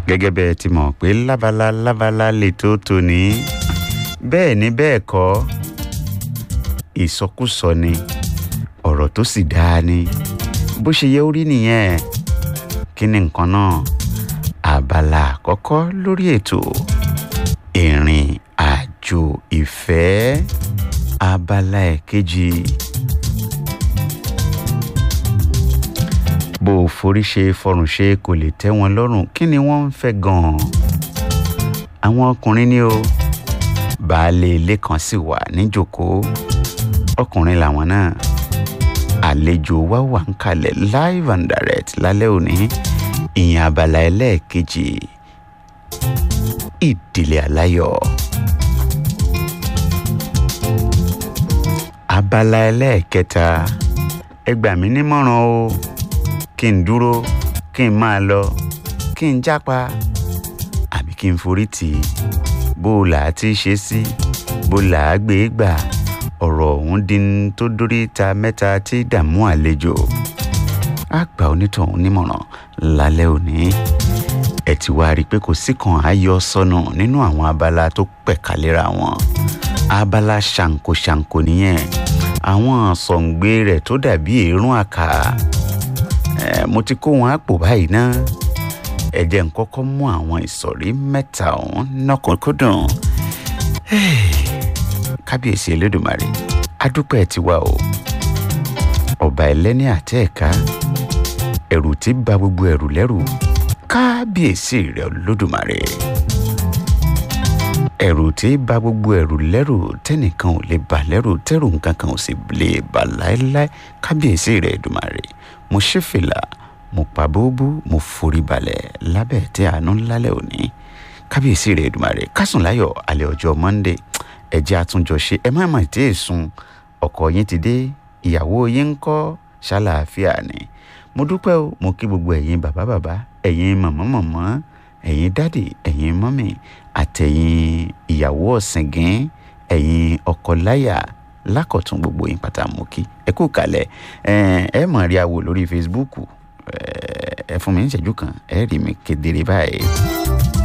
gẹ́gẹ́ bẹ́ẹ̀ ti mọ̀ pé lábala lábala lètò tòní bẹ́ẹ̀ ni bẹ́ẹ̀ kọ́ ìsọkúsọ ni ọ̀rọ̀ tó sì dáa ni bó ṣe yẹ ó rí nìyẹn kí ni nǹkan náà abala àkọ́kọ́ lórí ètò ìrìn àjò ìfẹ́ abala ẹ̀kejì bó o forí ṣe fọrùn ṣe kò lè tẹ́ wọn lọ́rùn kí ni wọ́n ń fẹ́ gan-an àwọn ọkùnrin ni o baálé ilé kan sì wà níjòkóó ọkùnrin làwọn náà àlejò wa wà ń kalẹ̀ live and direct lálẹ́ òní ìyẹn abala ẹlẹ́ẹ̀kejì ìdílé aláyọ̀ abala ẹlẹ́ẹ̀kẹta ẹ gbà mí nímọ̀ràn o kí n dúró kí n máa lọ kí n jápa àbí kí n forí tì í bó o là á ti ṣe sí bó là á gbé gbà ọ̀rọ̀ ọ̀hún di tó dórí ta mẹ́ta tí dààmú àlejò á gba onítọ̀hún nímọ̀ràn lálẹ́ òní ẹ ti wá rí i pé kò sí kan ayọ̀ sọnù nínú àwọn abala tó pẹ̀kálẹ́ra wọn abala ṣàǹkóṣàǹkó nìyẹn àwọn sọ̀ǹgbé rẹ̀ tó dàbí èérún àkà ẹ̀ mo ti kó wọn àpò báyìí ná ẹ jẹ́ n kọ́kọ́ mú àwọn ìsọ̀rí mẹ́ta ọ̀hún nọ́kànkúndùn kábíyèsí elédùnmarè adúpẹ́ tiwa o ọba ẹlẹ́ni àtẹ́ẹ̀ká ẹ̀rù tí ba gbogbo ẹ̀rù lẹ́rù kábíyèsí rẹ̀ olódùmarè ẹ̀rù tí ba gbogbo ẹ̀rù lẹ́rù tẹ́nìkan ò lè bà lẹ́rù tẹ́rù nǹkan kan ò sì lè bà láéláé kábíyèsí rẹ̀ Èdùmarè mo ṣí fìlà mo pa bóbú mo forí balẹ̀ lábẹ́ tí àánú lálẹ́ òní kábíyèsí rẹ̀ Èdùmarè kásùn láyọ̀ alẹ́ ọjọ́ Monday ẹ jẹ́ àtúnjọ ṣe ẹ má mà tí ì sùn ọkọ yín ti dé ìyàwó yín ń kọ́ ṣàlàáfíà ni mo dúpẹ́ o mo kí gbogbo ẹ̀yin bàbá bàbá ẹ̀yin màmá màmá ẹ̀yin dádì ẹ̀yin mọ́mì àtẹ̀yin ìyàwó ọ̀sìngín ẹ̀yin ọkọ láyà lákọ̀tún gbogbo yín pátá mo kí ẹ kú kalẹ̀ ẹ mọ̀ rí àwò lórí Facebook ẹ fún mi ní ìṣẹ́jú kan ẹ rí mi kedere báyìí.